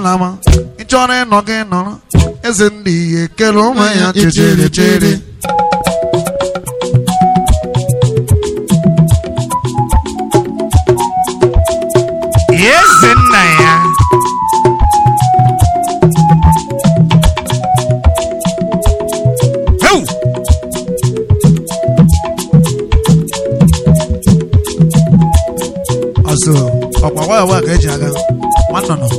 lama ị chọrọ ịnọ gị nọrọ eze ndị ihe kere onwe ya chere chere eze nna ya Heu! ọsọ ọkwa waya waya ka eji aga nwannọnọ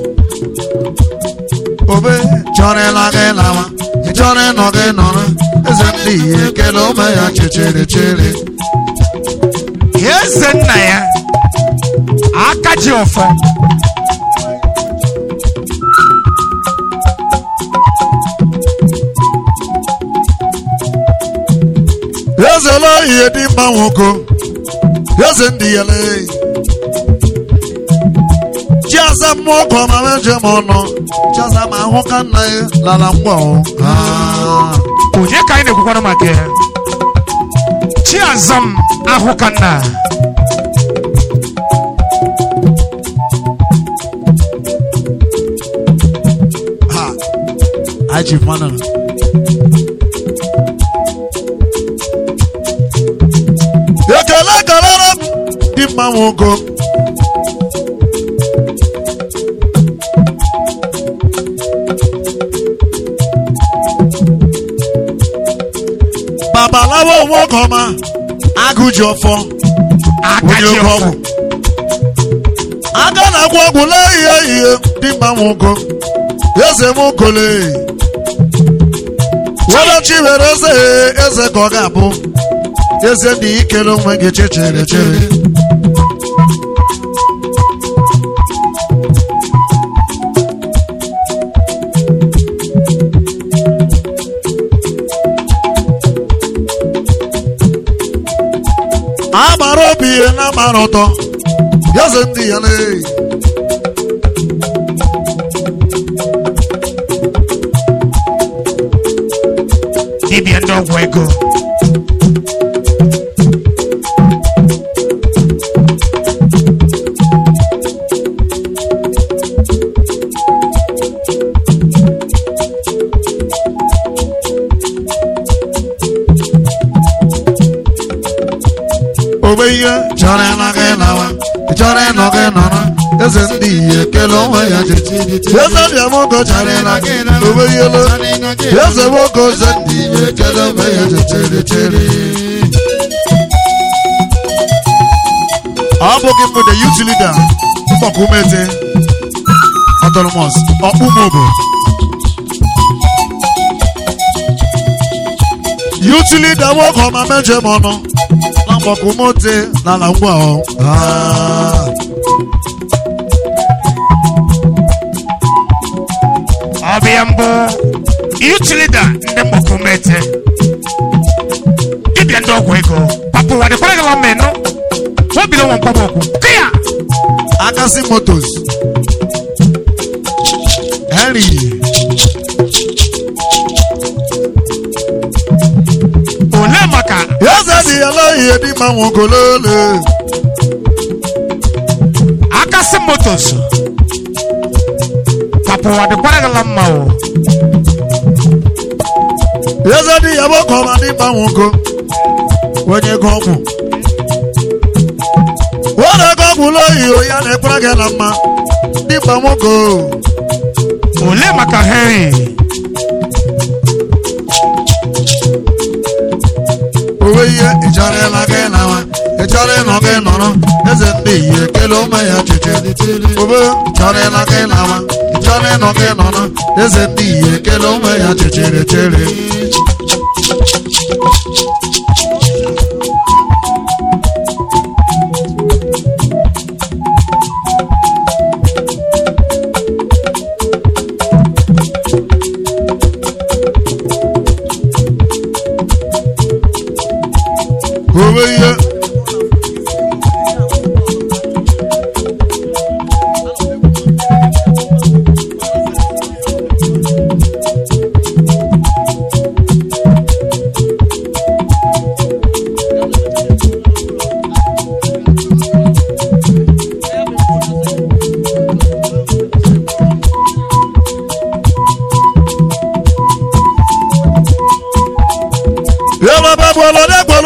obe chọrọ ịla gị lama ị chọrọ ịnọ gị nọrọ eze ndị ihe kere onwe ya chere chere eze nna ya aka ji ọfọ eze la ihe dị mma nwoke eze ndị ya lee chiaza mmụọ ka ọma meje m ọnụ chiaza ma ahụ ka nna ya lala ngwa o Ah. onye ka anyị na-ekwukwanụ maka ya chiazam ahụ ka nna ha aji mana ekele kelere m dị mma nwoke babalawo nwoke ọma agụ ji ọfọ aka onye ji oke ọfọ ọgwụ aga na-agwọ ọgwụ lee ihe ihe dị mma nwoke eze m kole wadachi were eze eze ka ọ ga-abụ eze dị ikele onwe gị chechere chere agbara obi ihe na agbara ụtọ eze ndị ya lee dibịa ndị ọgwụ ego ogbe ihe chọrọ ịla gị lawa ị chọrọ ịnọ gị nọrọ eze ndị ihe kele onwe ya chechere eze dị amụgo chọrọ ịla gị ogbe ihe lo eze nwoke eze ndị ihe kele onwe ya chechere chere ọ bụghị mbụ the youth leader mgbakwumete autonomous ọkpụmobo youth leader nwoke ọma meje m ọnụ na mgbakwumete n'ala ngwa ọ Ah. ọbịa mbụ youth leader ndị mgbakwumete dibịa ndị ọgwụ ego papụwa dịkwara gị lọmmenụ obido nwa mkpọmọkwu kịya Akasi Motors. Henry. ole maka Eze dị ya la ihe dị ma nwogolole. akasị motos papụwa dịkwara gị mma o Eze dị ya bụ ka ọma dị ma nwogo. Onye ego ọgwụ. Onye ego ọgwụ loyi o ya na-ekwere gị na mma. Dị ma nwogo. ole maka henry Owe ihe ị chọrọ ịla gị nawa. Ị chọrọ ịnọ gị nọrọ. Eze ndị ihe kele ome ya chiche. Obe chọrọ ịla gị nawa. Ị chọrọ ịnọ gị nọrọ. Eze ndị ihe kele ome ya chichere chere. Owe ihe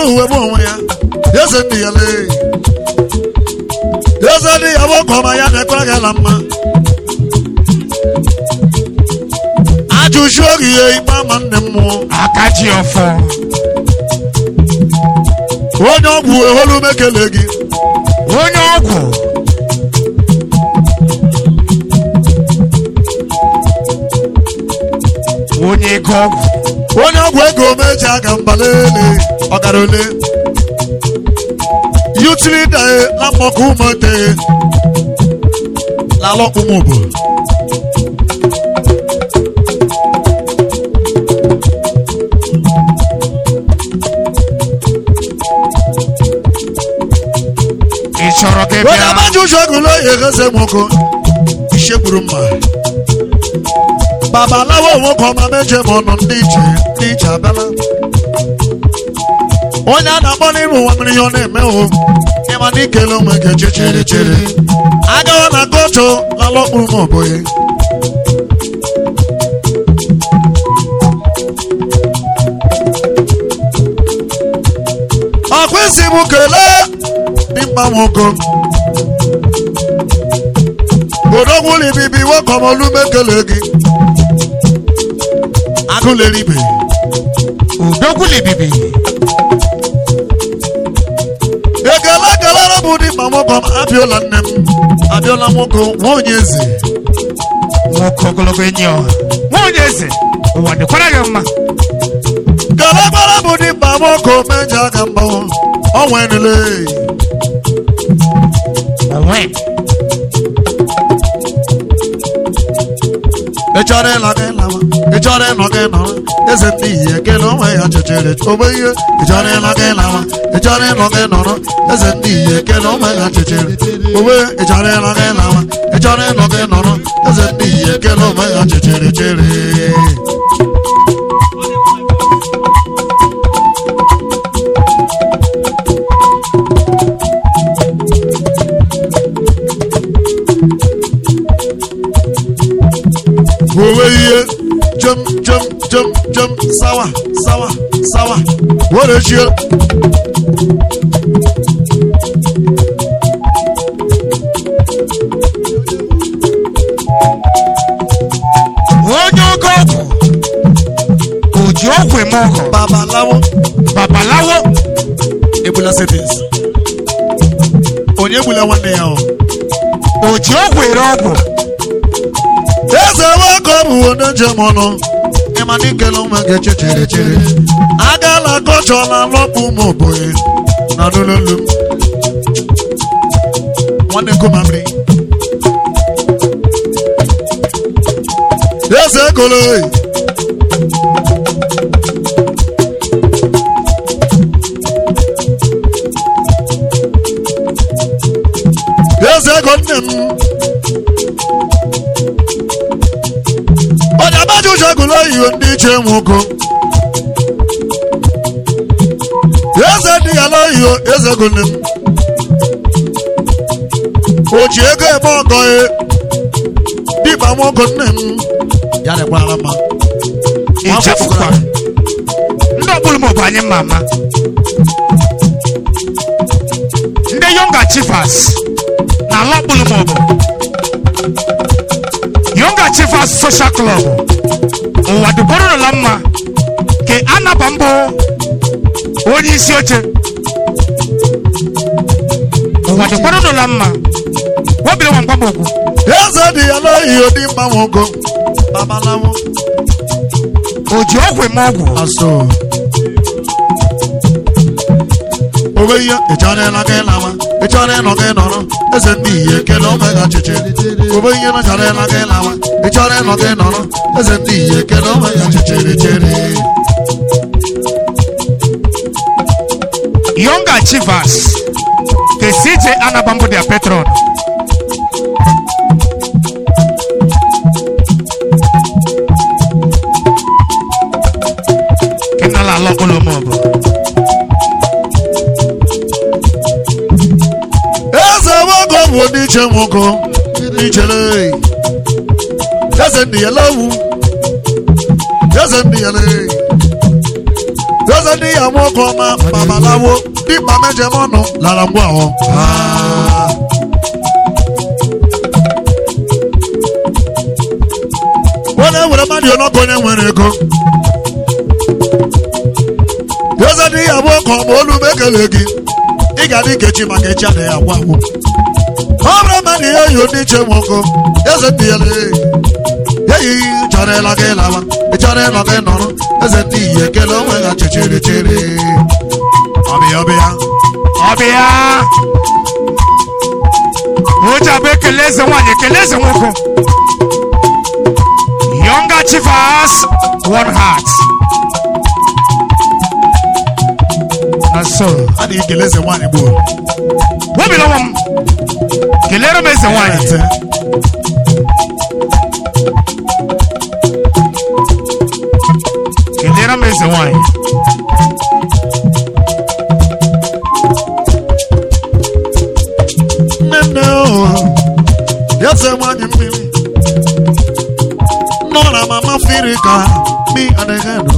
were uwe bụ onwe ya eze ndị ya lee eze ndị ya bụ ọkọma ya na-ekwere gị ala mma ajụjụ oge ihe ikpe ama nne m mụọ aka ji ọfọ onye ọgwụ eholu mekele gị onye ọgwụ onye ego ọgwụ onye ọgwụ ego meji aga mbalele ọgara ole yutiri dae na mmọkụ ụmụnte lalọ ụmụbo ị chọrọ gị onye bịa amaji ụjọ ego n'oye gheze nwoke ichegburu mma babalawo nwoke ọma meje ma ọnụ ndị iche ndị iche abịala onye a na-akpọ n'iru ụwa mmiri ihe ọ na-eme o ịma na ikele onwe gị eche chere chere agawa na gocho lala okpuru m oboye ọkwa isi m kelee dimkpa nwoke odogwuli bibi nwoke mekele gị agụleribe udogwu libibi ekele kelere bụ dimkpa nwoke m abịọla nne m abịọla nwoke nwaonye eze nwoke ogologo enyi ọha nwaonye eze ụwa dịkwara gị mma kelegbara bụ dimkpa nwoke meje aka mgbanwe ọnwenile onwe ị chọrọ ịla gị lawa ị chọrọ ịnọ gị nọrọ eze ndị iyi ekele onwe ya chechere ogbe ihe ị chọrọ ịla gị lawa ị chọrọ ịnọ gị nọrọ eze ndị iyi ekele onwe ya chechere ogbe ị chọrọ ịla gị lawa ị chọrọ ịnọ gị nọrọ eze ndị iyi ekele onwe ya chechere chere owe ihe jem jem jem jem sawa sawa sawa were chie onye oge ọgwụ oji ọgwụ eme ọgọ babalawo babalawo egbula settings onye egbula nwanne ya o oji ọgwụ ere ọgwụ eze nwoke bụ onye njem ọnụ ịma na ikele onwe gị chere chere agala gọchọla lọkpụ ụmụ oboye na lululu nwanne nkomamri eze egolo eze ego nne m onye amaghị ụjọ gụlụ oyibo ndị iche nwoke eze dị ya n'oyibo eze gụlụ m o ji ego eme ọgọ ya dịkpa nwoke nne m ya dịkwara mma ichefukwa ndị ọbụla ma ọ bụ anyị mma ama ndị yonga chifas na ala ọbụla ma ọ bụ yonga chifas social club ụwa dụbọrọ n'ụla mma ke anaba mbụ onye isi oche ụwa dụbọrọ n'ụla mma wobiri nwa mgbamokwu eze dị ya n'oyibo dịkpa nwoke babalawo o ji ọgwụ eme ọgwụ aso owe ihe ị chọrọ ịla gị lawa ị chọrọ ịnọ gị nọrọ eze ndị iyi ekele omega chiche owe ihe na chọrọ ịla gị lawa ị chọrọ ịnọ gị nọrọ eze ndị iyi ekele omega chichere chere Younger Chivas, the CJ Anabambo their patron. Kenala Lokolo Mobo. eze nwoke bụ ndị iche nwoke ndị ichere eze ndị ya lewu eze ndị ya le eze ndị ya nwoke ọma babalawo dịkpa mejem ọnụ lara ngwa ahụ onye nwere mmadụ ọnọkọ onye nwere ego eze ndị ya nwoke ọma olu m ekele gị ị ga adị nkechi maka echi adịghị agwa agwụ ọ bụrụ mmadụ ihe yi ndị iche nwoke eze ndị ya lee eyi chọrọ ịla gị lawa ị chọrọ ịnọ gị nọrọ eze ndị iyi ekele onwe ha chichiri chiri ọbịa ọbịa ọbịa ụja bụ ekele eze nwanyị ekele eze nwoke younger chief has one heart na so a na ekele eze nwaanyị gboo wobila nwa m kelere m eze nwanyị ete kelere m eze nwanyị nne nne o eze nwaanyị mmiri nọ na mama firi ka mi adịghị nọ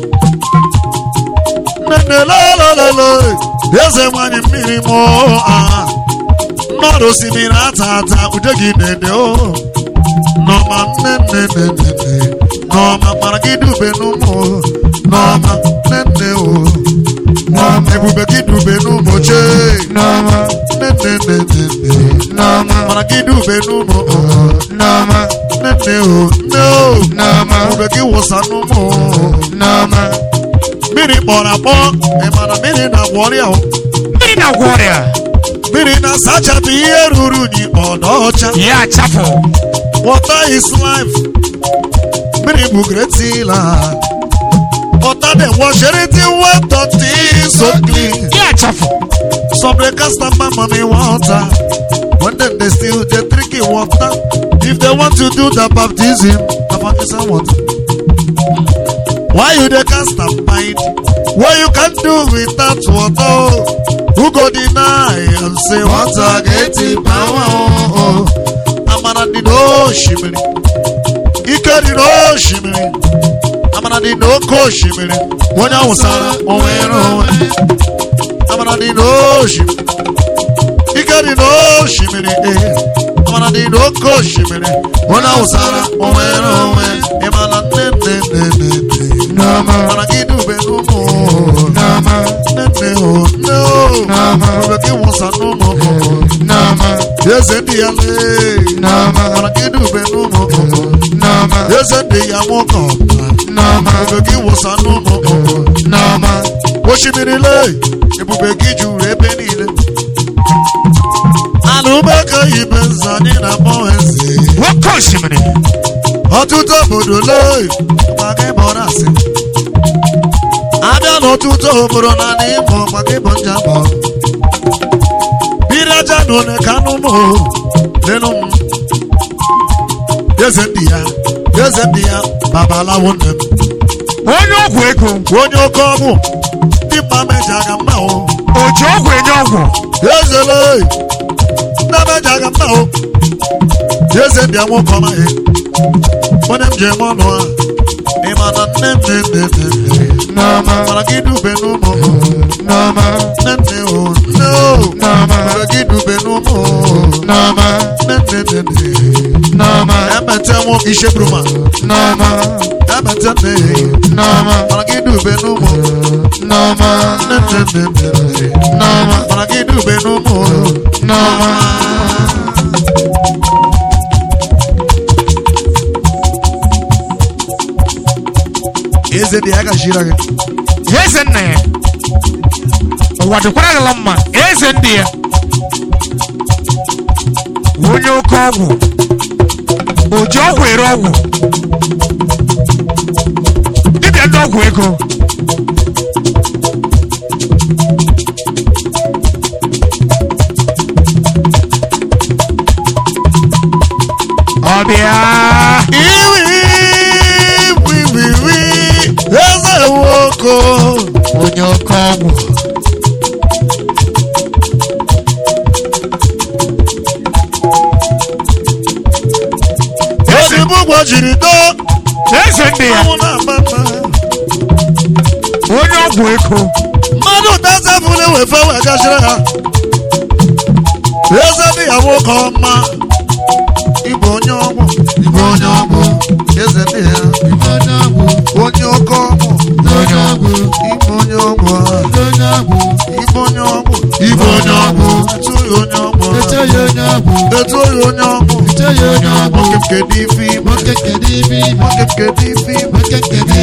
nne nne lelelele eze nwaanyị mmiri mụ aha mmadụ osimiri ata ata ude gị dede o nọma nne nne nne nne nne nọma mara gị dube n'ụmụ o. nọma nne nne o nọma ebube gị dube n'ụmụ chee n'ọma nne nne nne nne nne n'ọma mara gị dube n'ụmụ o. n'ọma nne nne o nne o n'ọma ebube gị wụsa n'ụmụ o. n'ọma mmiri kpọrọ akpọ ị mara mmiri na-agwọ ọrịa o mmiri na-agwọ ọrịa mmiri na-asachapụ ihe ruru unyi ọdọ ọcha ya achafụ Water is life. Mmiri bụ great healer. Water dey wash anything wey dirty so clean. ya achafụ Some dey cast am my money water. When dem dey still dey drink im water. If they want to do the baptism, na baptism water. Why you dey cast am mind? What you can do without water? oh? Who go deny and say water get the power? Oh, oh. Amara dị n'osimiri. Ike dị n'osimiri. Amara dị n'oke osimiri. Onye awụsara onwere onwe. Amara dị n'osimiri. Ike dị n'osimiri. eh. Amara dị n'oke osimiri. Onye awụsara onwere onwe. Ịmara nne nne nne nne nne. n'ọma Amara gị dube n'ụmụ. n'ọma Nne nne o nne o. N'ama. Ebube gị wụsa n'ụmụ. n'ọma Eze ndị ya lee. n'ọma Amara gị dube n'ụmụ. n'ọma eze ndị ya nwoke ọbụla n'ọma ebube gị wụsa n'ụmụ n'ọma osimiri lee ebube gị juru ebe niile ala umeke ibe nza anyị na-akpọ eze nwoke osimiri ọtụtụ obodo lee maka ịbọrọ asị abịa n'ọtụtụ obodo na n'ịmụ maka ịbọ njabọ biri aja na one ka anụmụ lenu m eze ndị ya eze ndị ya babalawo nne m onye ọgwụ ego onye oke ọgwụ ndị mma meja aga mma o o ji ọgwụ enye ọgwụ ezele ndị meja aga mma o eze ndị a nwoke ọma ya onye m ji eme ọnụ a ịma na nne nne nne nne nne n'ọma mara gị dube n'ụmụ n'ọma nne nne o nne o n'ọma mara gị dube n'ụmụ n'ọma nne nne nne nne n'ọma emete nwo ishebruma n'ọma emete nne n'ọma mara gị dube n'ụmụ n'ọma nne nne nne nne nne n'ọma mara gị dube n'ụmụ n'ọma eze dị ya gachira gị eze nna ya ụwa dịkwara gala mma eze ndị ya onye oke ọgwụ o ji ọgwụ ere ọgwụ dibịa ndị ọgwụ ego ọbịa iwi wiwiwi eze nwoke onye oke ọgwụ ozugbo ụgwọ jiri doo eze ndị ya anwụ na-agba mma onye ọgwụ ego mmadụ tazefụli wefe wee gachiri ha eze dị ya nwoke ọma ịbụ onye ọgwụ ịbụ onye ọgwụ eze dị ya onye oke ọgwụ ịbụ onye ọgwụ ịbụ onye ọgwụ ịbụ onye ọgwụ etu ya onye ọgwụ etu ya onye ọgwụ nwoke nke dị ife ime nwoke nke dị ife ime nwoke nke dị ife ime nwoke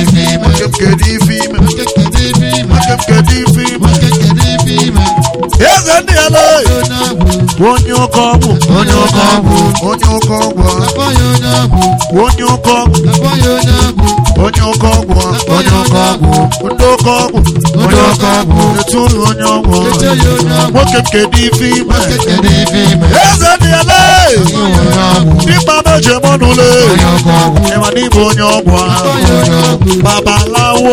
nke dị ife ime eze ndị ya lee onye oke ọgwụ onye oke ọgwụ onye oke ọgwụ onye oke ọgwụ onye oke ọgwụ onye oke ọgwụ ndị oke ọgwụ onye oke ọgwụ etu ụlọ onye ọgwụ nwoke nke dị ife ime eze dị ya lee ịgba meje mọnụle ịma n'ịbụ onye ọgwụ ahụ babalawo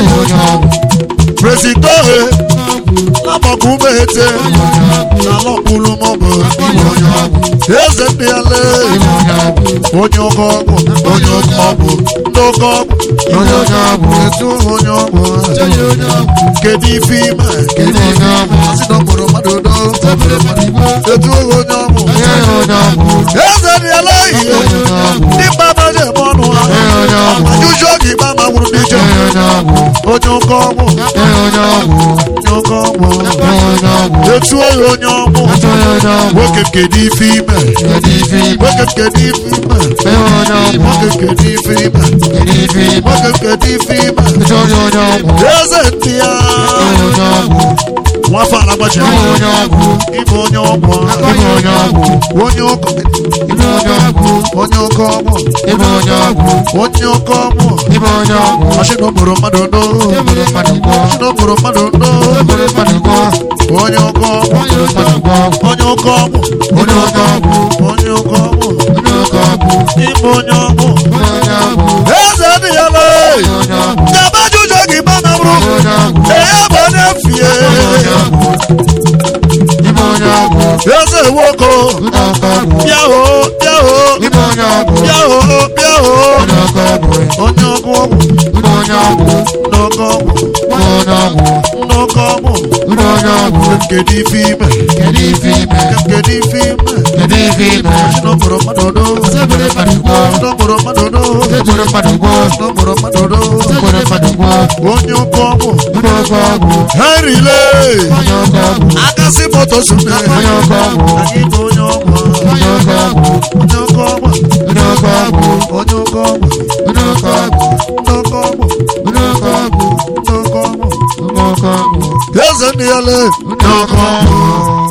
prezidọhe lamọkụmete lalọkpulu mọbụ eze ndị ya lee onye oke ọgwụ onye oke ọgwụ ndị oke ọgwụ etu onye ọgwụ kedu ife ime kedu ife ime asị na ọkpọrọ mmadụ do etu onye ọgwụ eze dị ya lee ihe ndị mba maje eme ọnụ ha ajụjụ oge ikpe ama gwụrụ n'ije onye oke ọgwụ onye oke ọgwụ etu oyi onye ọgwụ nwoke kedu ife ime nwoke kedu ife ime nwoke kedu ife ime nwoke kedu ife ime eze ndị ya nwafọ alagbaji ịbụ onye ọgwụ onye ụkọ onye oke ọgwụ onye oke ọgwụ mashin okporo mmadụ ndo mashin okporo mmadụ ndo onye oke ọgwụ onye oke ọgwụ onye oke ọgwụ ịbụ onye ọgwụ eze dị ya lee nyaba ajụjụ gị gba na bụrụ ee bụ onye fie eze nwoke bịa hoo bịa hoo bịa hoo bịa hoo onye ọgwụ ọgwụ n'oke ọgwụ n'oke ọgwụ kedu ife ime kedu ife ime n'okporo mmadụ do n'okporo mmadụ do n'okporo mmadụ do onye oke ọgwụ henrile akasị moto sune anyị bụ onye ọgwụ onye oke ọgwụ onye oke ọgwụ ndị oke ọgwụ ndị oke ọgwụ eze ndị ya lee ndị oke ọgwụ